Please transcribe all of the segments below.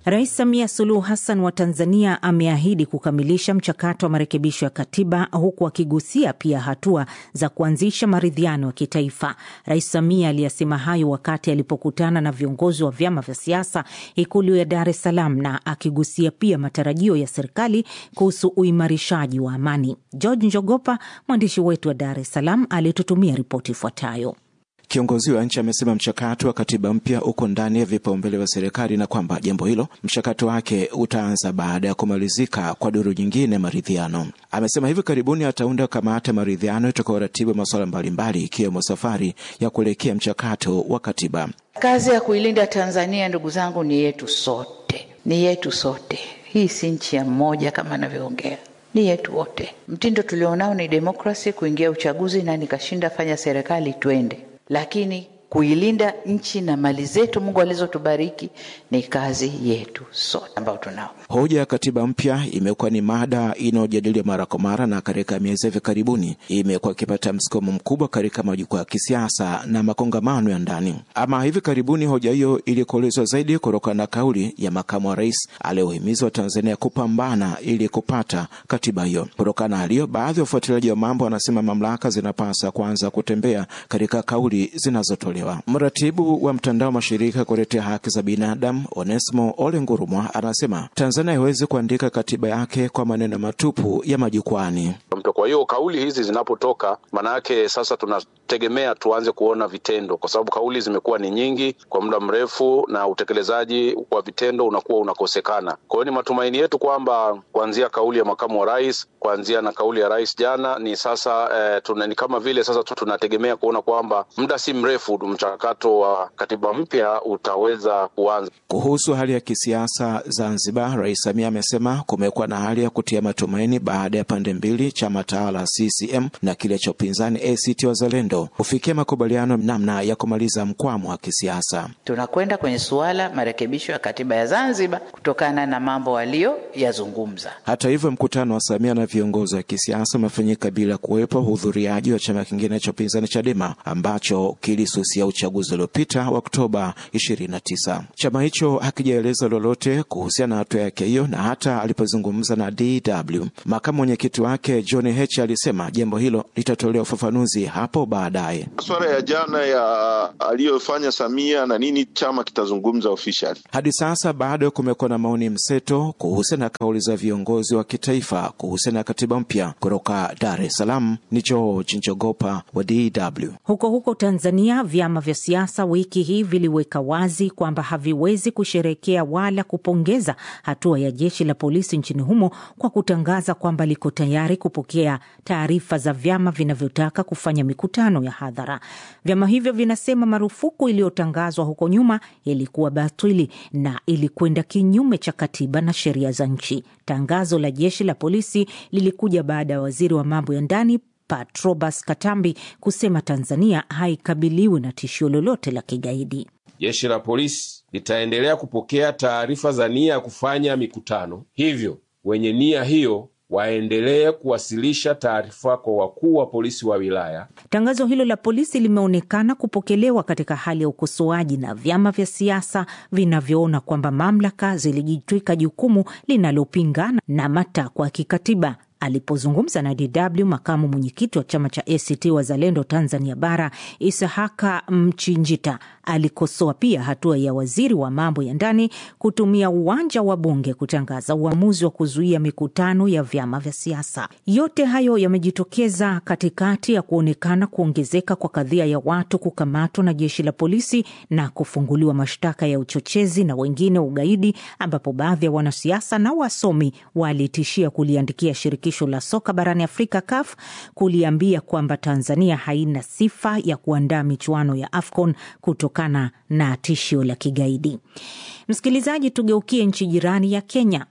Rais Samia Suluhu Hassan wa Tanzania ameahidi kukamilisha mchakato wa marekebisho ya katiba huku akigusia pia hatua za kuanzisha maridhiano ya kitaifa. Rais Samia aliyasema hayo wakati alipokutana na viongozi wa vyama vya siasa Ikulu ya Dar es Salaam na akigusia pia matarajio ya serikali kuhusu uimarishaji wa amani. George Njogopa, mwandishi wetu wa Dar es Salaam, alitutumia ripoti ifuatayo. Kiongozi wa nchi amesema mchakato wa katiba mpya uko ndani ya vipaumbele vya serikali na kwamba jambo hilo mchakato wake utaanza baada ya kumalizika kwa duru nyingine maridhiano. Amesema hivi karibuni ataunda kamati ya maridhiano itakayoratibu masuala mbalimbali ikiwemo safari ya kuelekea mchakato wa katiba. Kazi ya kuilinda Tanzania, ndugu zangu, ni yetu sote, ni yetu sote. Hii si nchi ya mmoja kama anavyoongea ni yetu wote. Mtindo tulionao ni demokrasi, kuingia uchaguzi na nikashinda, fanya serikali, twende lakini kuilinda nchi na mali zetu Mungu alizotubariki ni kazi yetu sote ambao tunao. Hoja ya katiba mpya imekuwa ni mada inayojadiliwa mara kwa mara, na katika miezi hivi karibuni imekuwa ikipata msukumo mkubwa katika majukwaa ya kisiasa na makongamano ya ndani. Ama hivi karibuni hoja hiyo ilikuelezwa zaidi kutokana na kauli ya makamu wa rais aliyohimiza Watanzania kupambana ili kupata katiba hiyo. Kutokana na hali hiyo, baadhi ya wafuatiliaji wa mambo wanasema mamlaka zinapasa kuanza kutembea katika kauli zinazotolewa. Mratibu wa mtandao wa mashirika kutetea haki za binadamu Onesmo Ole Ngurumwa anasema Tanzania haiwezi kuandika katiba yake kwa maneno matupu ya majukwani. Kwa hiyo kauli hizi zinapotoka, maana yake sasa tunategemea tuanze kuona vitendo, kwa sababu kauli zimekuwa ni nyingi kwa muda mrefu na utekelezaji wa vitendo unakuwa unakosekana. Kwa hiyo ni matumaini yetu kwamba kuanzia kauli ya makamu wa rais, kuanzia na kauli ya rais jana, ni sasa eh, tuna, ni kama vile sasa tunategemea kuona kwamba muda si mrefu mchakato wa katiba mpya utaweza kuanza. Kuhusu hali ya kisiasa Zanzibar, Rais Samia amesema kumekuwa na hali ya kutia matumaini baada ya pande mbili, chama tawala CCM na kile cha upinzani ACT Wazalendo, kufikia makubaliano namna ya kumaliza mkwamo wa kisiasa. Tunakwenda kwenye suala marekebisho ya katiba ya Zanzibar kutokana na mambo waliyoyazungumza. Hata hivyo, mkutano wa Samia na viongozi wa kisiasa umefanyika bila kuwepo hudhuriaji wa chama kingine cha upinzani Chadema ambacho kilisusia uchaguzi uliopita wa Oktoba 29. Chama hicho hakijaeleza lolote kuhusiana na hatua yake hiyo, na hata alipozungumza na DW makamu mwenyekiti wake John Heche alisema jambo hilo litatolewa ufafanuzi hapo baadaye. Masuala ya jana ya aliyofanya Samia na nini chama kitazungumza officially. Hadi sasa bado kumekuwa na maoni mseto kuhusiana na kauli za viongozi wa kitaifa kuhusiana na katiba mpya. Kutoka Dar es Salaam ni George Njogopa wa DW. Huko huko Tanzania, vyama vya siasa wiki hii viliweka wazi kwamba haviwezi kusherekea wala kupongeza hatua ya jeshi la polisi nchini humo kwa kutangaza kwamba liko tayari kupokea taarifa za vyama vinavyotaka kufanya mikutano ya hadhara. Vyama hivyo vinasema marufuku iliyotangazwa huko nyuma ilikuwa batili na ilikwenda kinyume cha katiba na sheria za nchi. Tangazo la jeshi la polisi lilikuja baada ya waziri wa mambo ya ndani Patrobas Katambi kusema Tanzania haikabiliwi na tishio lolote la kigaidi. Jeshi la polisi litaendelea kupokea taarifa za nia ya kufanya mikutano, hivyo wenye nia hiyo waendelee kuwasilisha taarifa kwa wakuu wa polisi wa wilaya. Tangazo hilo la polisi limeonekana kupokelewa katika hali ya ukosoaji na vyama vya siasa vinavyoona kwamba mamlaka zilijitwika jukumu linalopingana na matakwa ya kikatiba. Alipozungumza na DW, makamu mwenyekiti wa chama cha ACT Wazalendo Tanzania Bara, Isahaka Mchinjita, alikosoa pia hatua ya waziri wa mambo ya ndani kutumia uwanja wa bunge kutangaza uamuzi wa kuzuia mikutano ya vyama vya siasa. Yote hayo yamejitokeza katikati ya kuonekana kuongezeka kwa kadhia ya watu kukamatwa na jeshi la polisi na kufunguliwa mashtaka ya uchochezi na wengine ugaidi, ambapo baadhi ya wanasiasa na wasomi walitishia kuliandikia shirikisho la soka barani Afrika CAF kuliambia kwamba Tanzania haina sifa ya kuandaa michuano ya AFCON kutokana na tishio la kigaidi. Msikilizaji, tugeukie nchi jirani ya Kenya.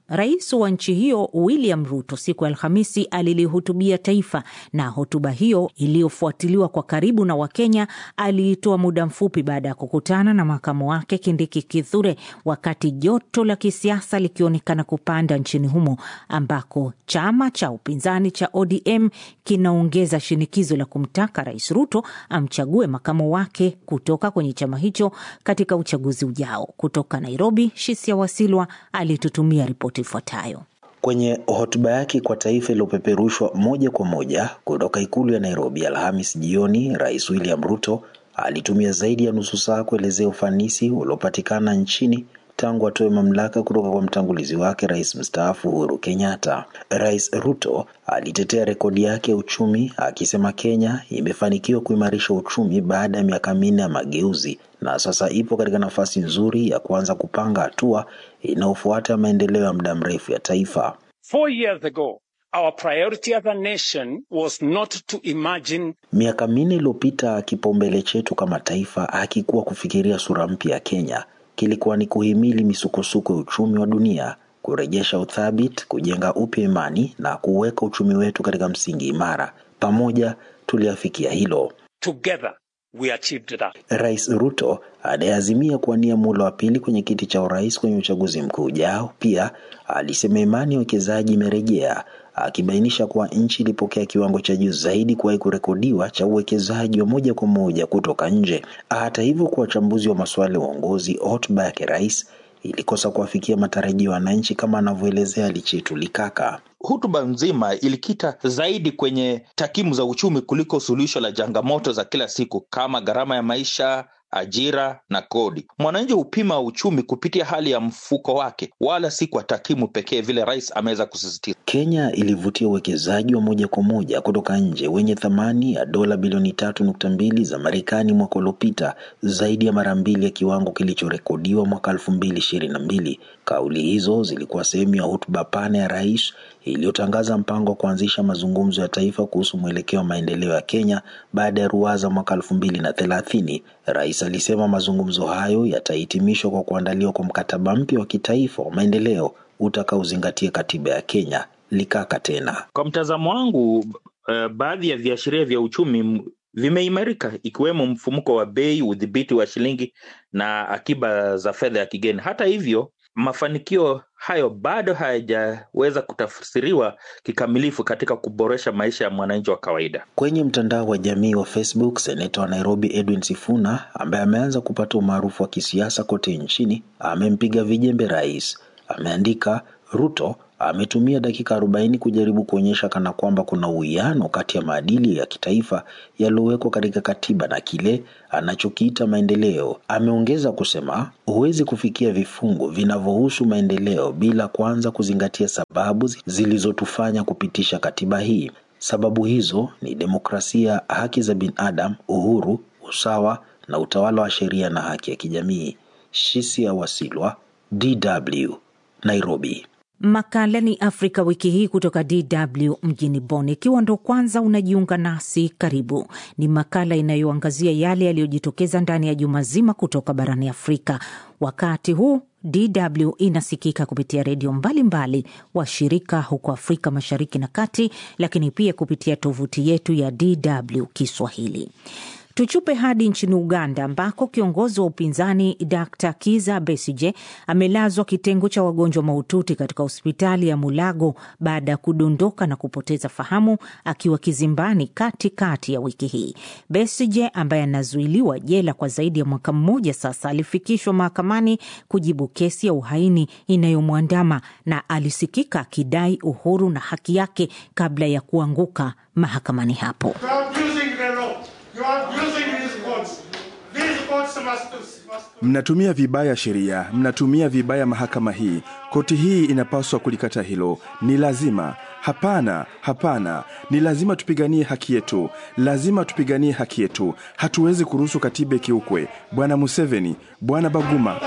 Rais wa nchi hiyo William Ruto siku ya Alhamisi alilihutubia taifa, na hotuba hiyo iliyofuatiliwa kwa karibu na Wakenya aliitoa muda mfupi baada ya kukutana na makamu wake Kindiki Kithure, wakati joto la kisiasa likionekana kupanda nchini humo, ambako chama cha upinzani cha ODM kinaongeza shinikizo la kumtaka Rais Ruto amchague makamu wake kutoka kwenye chama hicho katika uchaguzi ujao. Kutoka Nairobi, Shisia Wasilwa alitutumia ripoti ifuatayo. Kwenye hotuba yake kwa taifa iliyopeperushwa moja kwa moja kutoka ikulu ya Nairobi Alhamis jioni, Rais William Ruto alitumia zaidi ya nusu saa kuelezea ufanisi uliopatikana nchini tangu atoe mamlaka kutoka kwa mtangulizi wake rais mstaafu Uhuru Kenyatta. Rais Ruto alitetea rekodi yake ya uchumi akisema Kenya imefanikiwa kuimarisha uchumi baada ya miaka minne ya mageuzi na sasa ipo katika nafasi nzuri ya kuanza kupanga hatua inayofuata maendeleo ya muda mrefu ya taifa. Four years ago, our priority as a nation was not to imagine. Miaka minne iliyopita, kipaumbele chetu kama taifa hakikuwa kufikiria sura mpya ya Kenya kilikuwa ni kuhimili misukosuko ya uchumi wa dunia, kurejesha uthabiti, kujenga upya imani na kuweka uchumi wetu katika msingi imara. Pamoja tuliafikia hilo. Together we achieved that. Rais Ruto anayeazimia kuwania muhula wa pili kwenye kiti cha urais kwenye uchaguzi mkuu ujao, pia alisema imani ya wekezaji imerejea, akibainisha kuwa nchi ilipokea kiwango cha juu zaidi kuwahi kurekodiwa cha uwekezaji wa moja kwa moja kutoka nje. Hata hivyo, kwa wachambuzi wa masuala ya uongozi, hotuba yake rais ilikosa kuwafikia matarajio ya wananchi, kama anavyoelezea Lichetu Likaka. Hotuba nzima ilikita zaidi kwenye takwimu za uchumi kuliko suluhisho la changamoto za kila siku kama gharama ya maisha, ajira na kodi. Mwananchi hupima uchumi kupitia hali ya mfuko wake, wala si kwa takwimu pekee, vile rais ameweza kusisitiza. Kenya ilivutia uwekezaji wa moja kwa moja kutoka nje wenye thamani ya dola bilioni tatu nukta mbili za Marekani mwaka uliopita, zaidi ya mara mbili ya kiwango kilichorekodiwa mwaka elfu mbili ishirini na mbili. Kauli hizo zilikuwa sehemu ya hotuba pana ya rais iliyotangaza mpango wa kuanzisha mazungumzo ya taifa kuhusu mwelekeo wa maendeleo ya Kenya baada ya ruwaza mwaka elfu mbili na thelathini. Rais alisema mazungumzo hayo yatahitimishwa kwa kuandaliwa kwa mkataba mpya wa kitaifa wa maendeleo utakaozingatia katiba ya Kenya. Likaka tena, kwa mtazamo wangu, uh, baadhi ya viashiria vya uchumi vimeimarika ikiwemo mfumuko wa bei, udhibiti wa shilingi na akiba za fedha ya kigeni. Hata hivyo mafanikio hayo bado hayajaweza kutafsiriwa kikamilifu katika kuboresha maisha ya mwananchi wa kawaida. Kwenye mtandao wa jamii wa Facebook, seneta wa Nairobi Edwin Sifuna ambaye ameanza kupata umaarufu wa kisiasa kote nchini amempiga vijembe rais. Ameandika, Ruto ametumia dakika arobaini kujaribu kuonyesha kana kwamba kuna uwiano kati ya maadili ya kitaifa yaliyowekwa katika katiba na kile anachokiita maendeleo. Ameongeza kusema huwezi kufikia vifungu vinavyohusu maendeleo bila kwanza kuzingatia sababu zilizotufanya kupitisha katiba hii. Sababu hizo ni demokrasia, haki za binadamu, uhuru, usawa na utawala wa sheria na haki ya kijamii. Shisia Wasilwa, DW, Nairobi. Makala ni Afrika wiki hii kutoka DW mjini Bonn. Ikiwa ndo kwanza unajiunga nasi, karibu. Ni makala inayoangazia yale yaliyojitokeza ndani ya juma zima kutoka barani Afrika. Wakati huu DW inasikika kupitia redio mbalimbali washirika huko Afrika Mashariki na Kati, lakini pia kupitia tovuti yetu ya DW Kiswahili. Tuchupe hadi nchini Uganda ambako kiongozi wa upinzani Dr Kiza Besije amelazwa kitengo cha wagonjwa mahututi katika hospitali ya Mulago baada ya kudondoka na kupoteza fahamu akiwa kizimbani katikati kati ya wiki hii. Besije ambaye anazuiliwa jela kwa zaidi ya mwaka mmoja sasa alifikishwa mahakamani kujibu kesi ya uhaini inayomwandama na alisikika akidai uhuru na haki yake kabla ya kuanguka mahakamani hapo. Mnatumia vibaya sheria, mnatumia vibaya mahakama hii. Koti hii inapaswa kulikata hilo. Ni lazima. Hapana, hapana, ni lazima tupiganie haki yetu, lazima tupiganie haki yetu. Hatuwezi kuruhusu katiba ikiukwe. Bwana Museveni, Bwana Baguma.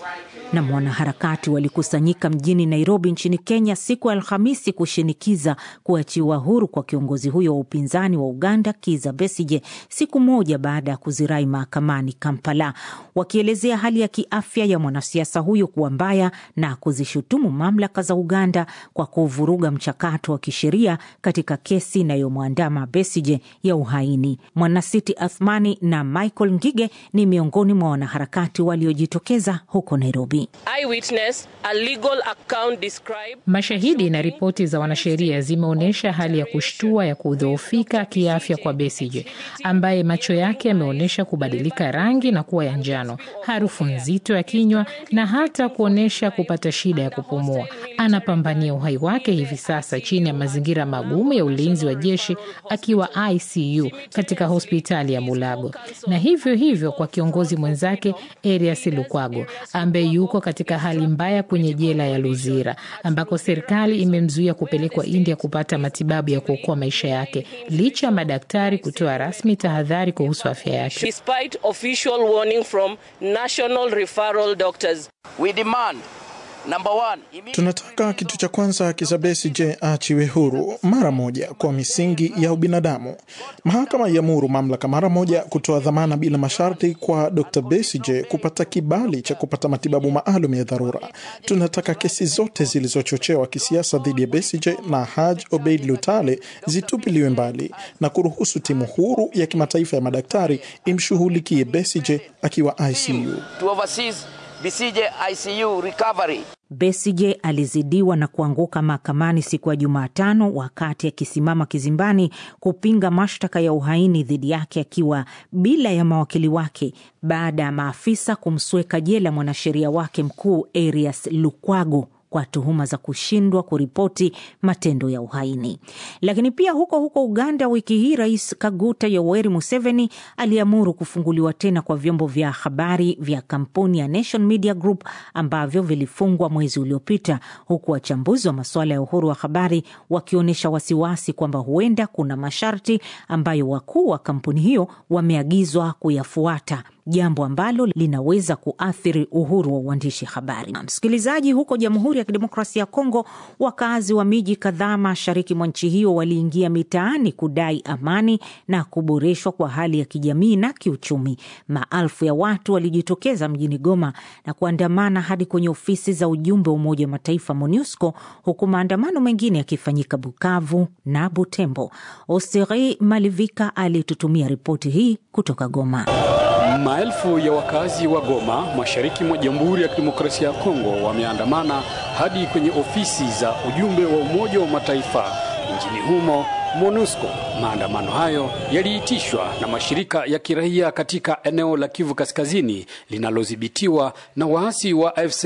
na mwanaharakati walikusanyika mjini Nairobi nchini Kenya siku ya Alhamisi kushinikiza kuachiwa huru kwa kiongozi huyo wa upinzani wa Uganda Kiza Besije, siku moja baada ya kuzirai mahakamani Kampala, wakielezea hali ya kiafya ya mwanasiasa huyo kuwa mbaya na kuzishutumu mamlaka za Uganda kwa kuvuruga mchakato wa kisheria katika kesi inayomwandama Besije ya uhaini. Mwanasiti Athmani na Michael Ngige ni miongoni mwa wanaharakati waliojitokeza huko Nairobi. Eyewitness, a legal account describe... Mashahidi na ripoti za wanasheria zimeonyesha hali ya kushtua ya kudhoofika kiafya kwa Besigye ambaye macho yake yameonyesha kubadilika rangi na kuwa ya njano, harufu nzito ya kinywa na hata kuonyesha kupata shida ya kupumua. Anapambania uhai wake hivi sasa chini ya mazingira magumu ya ulinzi wa jeshi akiwa ICU katika hospitali ya Mulago, na hivyo hivyo kwa kiongozi mwenzake Erias Lukwago ambaye yuko katika hali mbaya kwenye jela ya Luzira ambako serikali imemzuia kupelekwa India kupata matibabu ya kuokoa maisha yake licha ya madaktari kutoa rasmi tahadhari kuhusu afya yake. Despite official warning from national referral doctors. We demand Number one, tunataka kitu cha kwanza Kizza Besigye aachiwe huru mara moja kwa misingi ya ubinadamu. Mahakama iamuru mamlaka mara moja kutoa dhamana bila masharti kwa Dr. Besigye kupata kibali cha kupata matibabu maalum ya dharura. Tunataka kesi zote zilizochochewa kisiasa dhidi ya Besigye na Haj Obeid Lutale zitupiliwe mbali na kuruhusu timu huru ya kimataifa ya madaktari imshughulikie Besigye akiwa ICU. To oversee Besigye ICU recovery. Besigye alizidiwa na kuanguka mahakamani siku ya Jumatano wakati akisimama kizimbani kupinga mashtaka ya uhaini dhidi yake akiwa bila ya mawakili wake baada ya maafisa kumsweka jela mwanasheria wake mkuu Erias Lukwago kwa tuhuma za kushindwa kuripoti matendo ya uhaini. Lakini pia huko huko Uganda, wiki hii Rais Kaguta Yoweri Museveni aliamuru kufunguliwa tena kwa vyombo vya habari vya kampuni ya Nation Media Group ambavyo vilifungwa mwezi uliopita, huku wachambuzi wa masuala ya uhuru wa habari wakionyesha wasiwasi kwamba huenda kuna masharti ambayo wakuu wa kampuni hiyo wameagizwa kuyafuata jambo ambalo linaweza kuathiri uhuru wa uandishi habari. Msikilizaji, huko Jamhuri ya Kidemokrasia ya Kongo, wakazi wa miji kadhaa mashariki mwa nchi hiyo waliingia mitaani kudai amani na kuboreshwa kwa hali ya kijamii na kiuchumi. Maelfu ya watu walijitokeza mjini Goma na kuandamana hadi kwenye ofisi za ujumbe wa Umoja wa Mataifa MONUSCO, huku maandamano mengine yakifanyika Bukavu na Butembo. Oseri Malivika alitutumia ripoti hii kutoka Goma. Maelfu ya wakazi wa Goma mashariki mwa Jamhuri ya Kidemokrasia ya Kongo wameandamana hadi kwenye ofisi za ujumbe wa Umoja wa Mataifa nchini humo MONUSCO. Maandamano hayo yaliitishwa na mashirika ya kiraia katika eneo la Kivu Kaskazini linalodhibitiwa na waasi wa AFC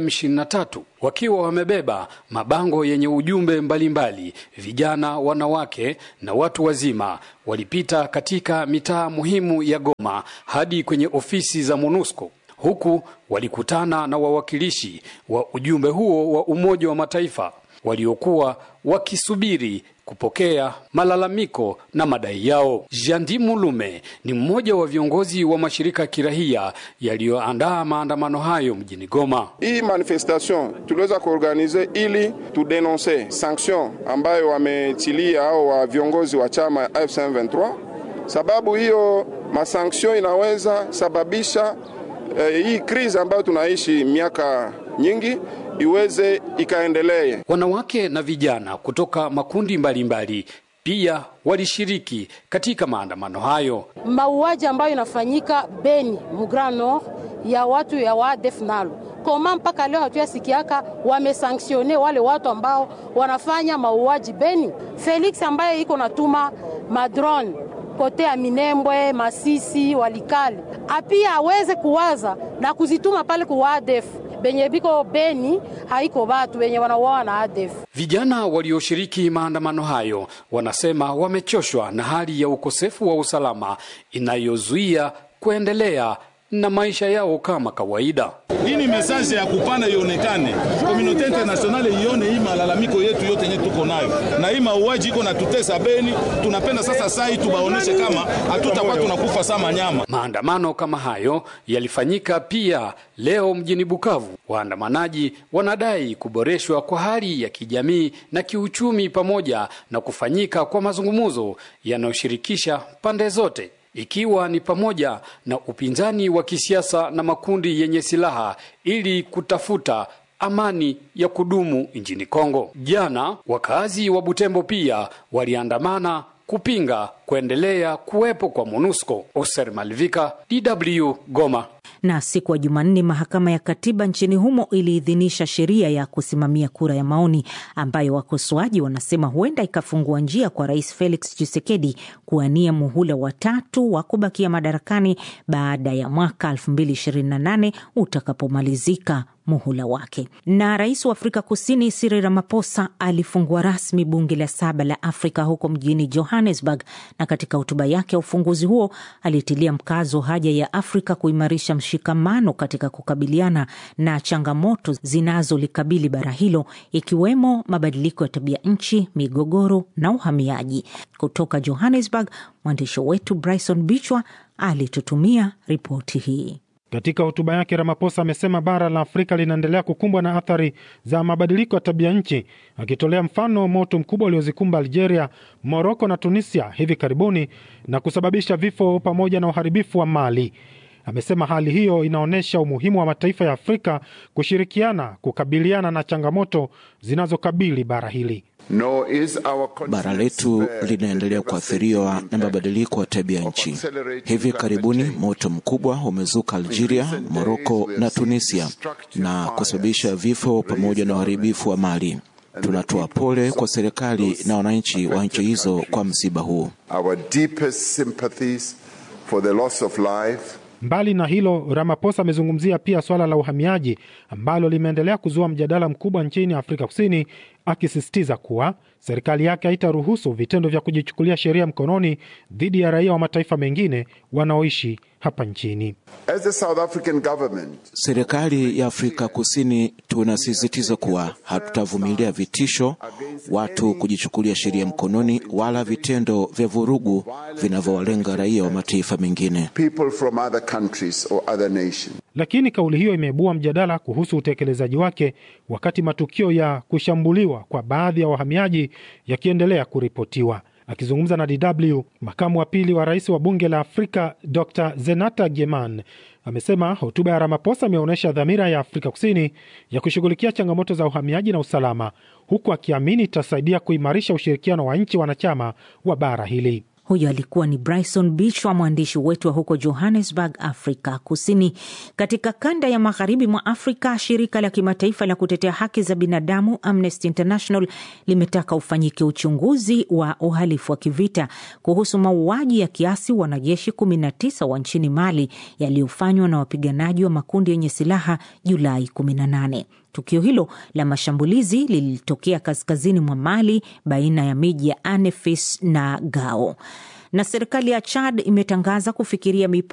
M23 wakiwa wamebeba mabango yenye ujumbe mbalimbali mbali. Vijana, wanawake na watu wazima walipita katika mitaa muhimu ya Goma hadi kwenye ofisi za MONUSCO huku walikutana na wawakilishi wa ujumbe huo wa Umoja wa Mataifa waliokuwa wakisubiri kupokea malalamiko na madai yao. Jandi Mulume ni mmoja wa viongozi wa mashirika ya kirahia yaliyoandaa maandamano hayo mjini Goma. Hii manifestation tuliweza kuorganize ili tudenonse sanction ambayo wametilia au wa viongozi wa chama F23, sababu hiyo masanction inaweza sababisha eh, hii krizi ambayo tunaishi miaka nyingi iweze ikaendelee. Wanawake na vijana kutoka makundi mbalimbali mbali pia walishiriki katika maandamano hayo. Mauaji ambayo inafanyika Beni Mugrano ya watu ya waadef nalo koma mpaka leo hatuyasikiaka wamesanktione wale watu ambao wanafanya mauaji Beni. Felix ambaye iko natuma madrone kote ya Minembwe, Masisi, Walikale apia aweze kuwaza na kuzituma pale ku ADF benye biko Beni, haiko batu benye wanauawa na ADF. Vijana walioshiriki maandamano hayo wanasema wamechoshwa na hali ya ukosefu wa usalama inayozuia kuendelea na maisha yao kama kawaida. Hii ni message ya kupana ionekane, komunote internationale ione hii malalamiko yetu yote yenye tuko nayo, na hii mauaji iko na tutesa Beni. Tunapenda sasa sai tubaoneshe kama hatutakuwa tunakufa sama nyama. Maandamano kama hayo yalifanyika pia leo mjini Bukavu. Waandamanaji wanadai kuboreshwa kwa hali ya kijamii na kiuchumi pamoja na kufanyika kwa mazungumzo yanayoshirikisha pande zote ikiwa ni pamoja na upinzani wa kisiasa na makundi yenye silaha ili kutafuta amani ya kudumu nchini Kongo. Jana wakazi wa Butembo pia waliandamana kupinga kuendelea kuwepo kwa MONUSCO. Oser Malvika, DW, Goma. Na siku ya Jumanne, mahakama ya katiba nchini humo iliidhinisha sheria ya kusimamia kura ya maoni ambayo wakosoaji wanasema huenda ikafungua njia kwa Rais Felix Tshisekedi kuwania muhula wa tatu wa kubakia madarakani baada ya mwaka 2028 utakapomalizika muhula wake. Na rais wa Afrika Kusini Cyril Ramaphosa alifungua rasmi bunge la saba la Afrika huko mjini Johannesburg, na katika hotuba yake ya ufunguzi huo alitilia mkazo haja ya Afrika kuimarisha mshikamano katika kukabiliana na changamoto zinazolikabili bara hilo ikiwemo mabadiliko ya tabia nchi, migogoro na uhamiaji. Kutoka Johannesburg, mwandishi wetu Bryson Bichwa alitutumia ripoti hii. Katika hotuba yake Ramaphosa amesema bara la Afrika linaendelea kukumbwa na athari za mabadiliko ya tabia nchi, akitolea mfano moto mkubwa uliozikumba Algeria, Moroko na Tunisia hivi karibuni na kusababisha vifo pamoja na uharibifu wa mali. Amesema hali hiyo inaonyesha umuhimu wa mataifa ya Afrika kushirikiana kukabiliana na changamoto zinazokabili bara hili. No, bara letu linaendelea kuathiriwa na mabadiliko ya tabia nchi. Hivi karibuni moto mkubwa umezuka Algeria, Moroko na Tunisia na kusababisha vifo pamoja na uharibifu wa mali. Tunatoa pole kwa serikali na wananchi wa nchi hizo kwa msiba huu. Our deepest sympathies for the loss of life Mbali na hilo, Ramaphosa amezungumzia pia swala la uhamiaji ambalo limeendelea kuzua mjadala mkubwa nchini Afrika Kusini, akisisitiza kuwa serikali yake haitaruhusu vitendo vya kujichukulia sheria mkononi dhidi ya raia wa mataifa mengine wanaoishi hapa nchini. As the South African government, serikali ya Afrika Kusini tunasisitiza kuwa hatutavumilia vitisho, watu kujichukulia sheria mkononi, wala vitendo vya vurugu vinavyowalenga raia wa mataifa mengine. people from other countries or other nations. Lakini kauli hiyo imeibua mjadala kuhusu utekelezaji wake, wakati matukio ya kushambuliwa kwa baadhi ya wahamiaji yakiendelea kuripotiwa. Akizungumza na DW, makamu wa pili wa rais wa bunge la Afrika Dr Zenata Geman amesema hotuba ya Ramaphosa imeonyesha dhamira ya Afrika Kusini ya kushughulikia changamoto za uhamiaji na usalama, huku akiamini itasaidia kuimarisha ushirikiano wa nchi wanachama wa bara hili. Huyo alikuwa ni Bryson Bichwa, mwandishi wetu wa huko Johannesburg, Afrika Kusini. Katika kanda ya magharibi mwa Afrika, shirika la kimataifa la kutetea haki za binadamu Amnesty International limetaka ufanyike uchunguzi wa uhalifu wa kivita kuhusu mauaji ya kiasi wanajeshi 19 wa nchini Mali yaliyofanywa na wapiganaji wa makundi yenye silaha Julai 18. Tukio hilo la mashambulizi lilitokea kaskazini mwa Mali baina ya miji ya Anefis na Gao. Na serikali ya Chad imetangaza kufikiria